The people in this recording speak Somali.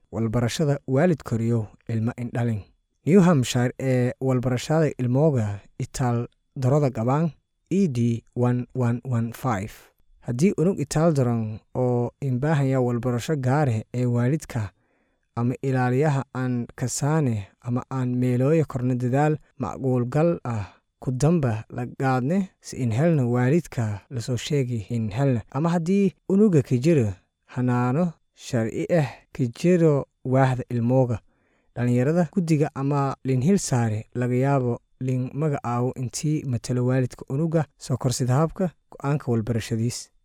walbarashada waalid koriyow ilmo indhalin new hampshire ee walbarashada ilmooga itaal daroda gabaan e d haddii unug itaal daran oo inbaahaya walbarasho gaareh ee waalidka ama ilaaliyaha aan kasaane ama aan meelooya korna dadaal macquulgal ah ku damba la gaadne si in helna waalidka lasoo sheegi in helna ama haddii unuga kijiro hanaano sharci ah kijiro waahda ilmooga dhallinyarada guddiga ama linhil saare laga yaabo lin magacaawo intii matalo waalidka unuga soo korsid habka go-aanka walbarashadiis